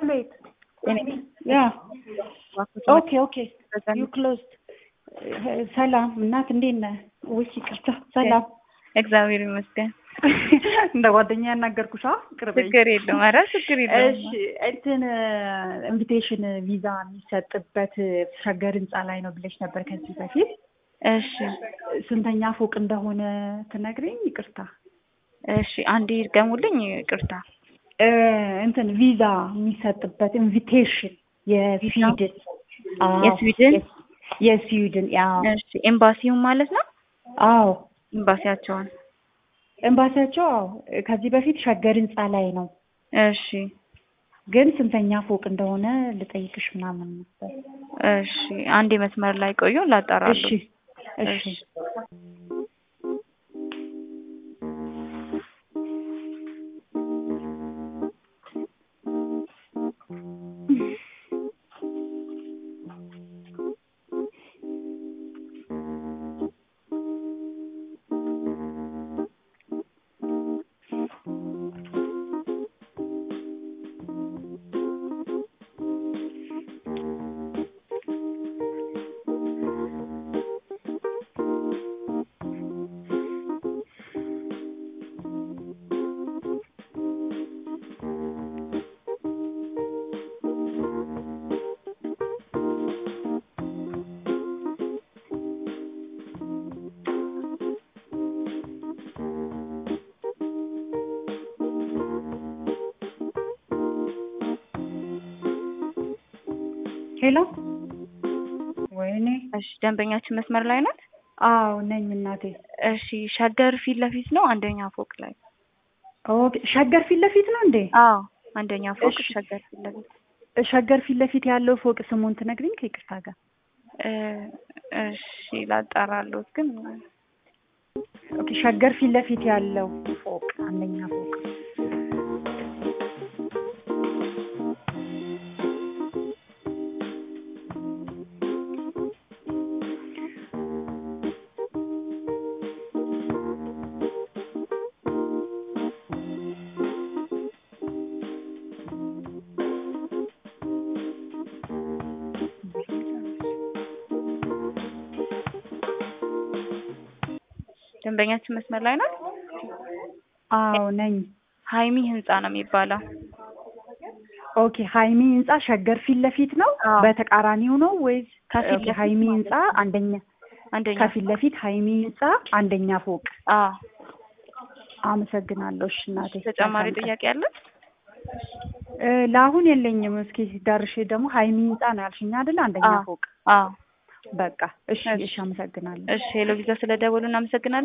ቤት ያ ኦኬ ኦኬ ዩ ክሎዝድ ሰላም እናት እንዴት ነህ? ውይ ይቅርታ ሰላም እግዚአብሔር ይመስገን። እንደ ጓደኛ ያናገርኩሽ ቅርበኝ። ችግር የለውም። ኧረ ችግር የለውም። እሺ እንትን ኢንቪቴሽን ቪዛ የሚሰጥበት ሸገር ህንፃ ላይ ነው ብለሽ ነበር ከዚህ በፊት። እሺ ስንተኛ ፎቅ እንደሆነ ትነግሪኝ? ይቅርታ እሺ፣ አንዴ ይድገሙልኝ። ይቅርታ እ እንትን ቪዛ የሚሰጥበት ኢንቪቴሽን የስዊድን አዎ፣ የስዊድን? የስዊድን ያው እሺ፣ ኤምባሲውን ማለት ነው። አዎ ኤምባሲያቸውን። ኤምባሲያቸው አዎ ከዚህ በፊት ሸገር ህንፃ ላይ ነው እሺ ግን ስንተኛ ፎቅ እንደሆነ ልጠይቅሽ ምናምን ነበር። እሺ፣ አንዴ መስመር ላይ ቆዩ፣ ላጣራለሁ። እሺ እሺ ሄሎ ወይኔ እሺ፣ ደንበኛችን መስመር ላይ ናት። አዎ ነኝ እናቴ እሺ፣ ሸገር ፊት ለፊት ነው፣ አንደኛ ፎቅ ላይ። ኦኬ ሸገር ፊት ለፊት ነው እንዴ አዎ፣ አንደኛ ፎቅ እሺ። ሸገር ፊት ለፊት። ሸገር ፊት ለፊት ያለው ፎቅ ስሙን ትነግሪኝ ከይቅርታ ጋር እ እሺ፣ ላጣራለሁት ግን ኦኬ ሸገር ፊት ለፊት ያለው ፎቅ አንደኛ ፎቅ ደንበኛችን መስመር ላይ ናት። አዎ ነኝ ሀይሚ ህንጻ ነው የሚባለው። ኦኬ ሀይሚ ህንጻ ሸገር ፊት ለፊት ነው አዎ። በተቃራኒው ነው ወይስ ከፊት ኦኬ ለፊት ሀይሚ ማለት ህንጻ አንደኛ አንደኛ ከፊት ለፊት ሀይሚ ህንጻ አንደኛ ፎቅ አዎ። አመሰግናለሁ እሺ እናቴ ተጨማሪ መልካም ቀን። ጥያቄ አለ? እ ለአሁን የለኝም እስኪ ሲዳርሽ ደግሞ ሀይሚ ህንጻ ነው ያልሽኝ አይደል አንደኛ አዎ። ፎቅ አዎ። በቃ እሺ እሺ። እሺ አመሰግናለሁ እሺ ሄሎ ቪዛ ስለደወሉ እናመሰግናለን።